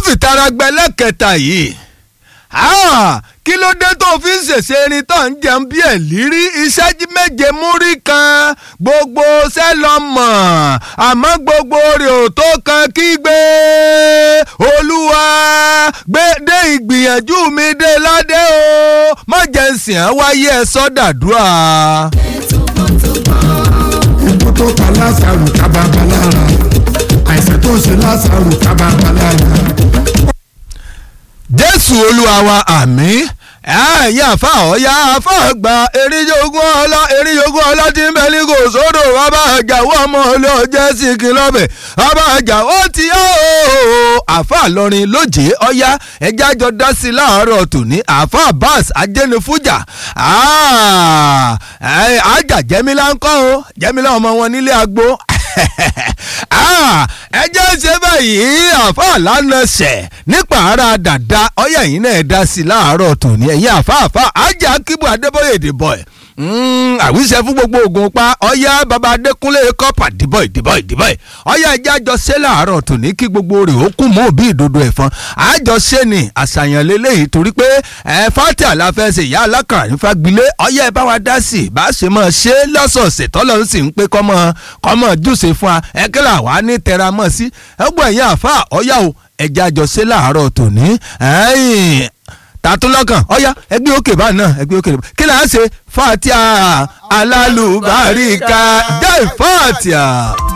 fìtara gbẹlẹ́kẹta yìí kí ló dé tó fi ń ṣèṣe erin tó ń jẹun bí ẹ̀ lírí iṣẹ́ méje múrí kan gbogbo sẹ́lọ̀mọ̀ àmọ́ gbogbo rẹ̀ ò tó kan kígbe olúwa gbé dé ìgbìyànjú mi dé ládé o má jẹ́ ń sìn án wáyé ẹ sọ́dàdúrà. ikú tó pa lásàrò kábàbà lára àìsàn tó ṣe lásàrò kábàbà lára. jésù olúwa wa àmín ẹ̀yìn àfa ọ̀ya àfa gba eríjogún ọlá eríjogún ọlá tí ń bẹ ní kò sódò bàbá àjàwọ́ ọmọ olóòjẹ́ sí kí lọ́bẹ̀ bàbá àjàwọ́ ti yá o àfa lọrin lójé ọ̀ya ẹja jọ dá sí láàárọ̀ tòní àfa bas ajẹnifújà àjà jẹ́mílá ń kọ́ o jẹ́mílá ọmọ wọn nílé agbo ẹ jẹ́ ṣe báyìí àfa lánàá ṣẹ̀ nípa ara dàda ọ̀yà yìí náà dá sí láàárọ̀ tòní ẹ̀yìn àfáàfá ajá kíbu adébóyè dìbò ẹ̀ àwíṣẹ fún gbogbo ogun pa ọyá baba adékúnlé kọpà dìbò ìdìbò ìdìbò ẹ ọyá ẹjẹ àjọṣe láàárọ̀ tòní kí gbogbo rẹ̀ ó kú mọ́ òbí ìdodo ẹ̀fọn àjọṣe ni àṣàyàn lélẹ́yìí torí pé ẹ fati àlàfẹsẹ̀ ìyá alákàrà nífa gbilé ọyá ẹ bá wa dá sí i bá a ṣe máa ṣe lọ́sọ̀ọ̀sẹ̀ tọ́lọ́ ń sì ń pé kọ́mọ kọ́mọ jùṣe fún wa ẹ kí là wá ní tẹra mọ́ sí ẹgbọ́n ẹ̀yìn àfa ọyá o ẹjẹ àjọṣe láàárọ̀ tòní tàtúlọ́kàn ọ̀yá ẹgbẹ́ òkè bá náà ẹgbẹ́ òkè kí là á ṣe fatia alálùbáríkà jẹ́ fatia.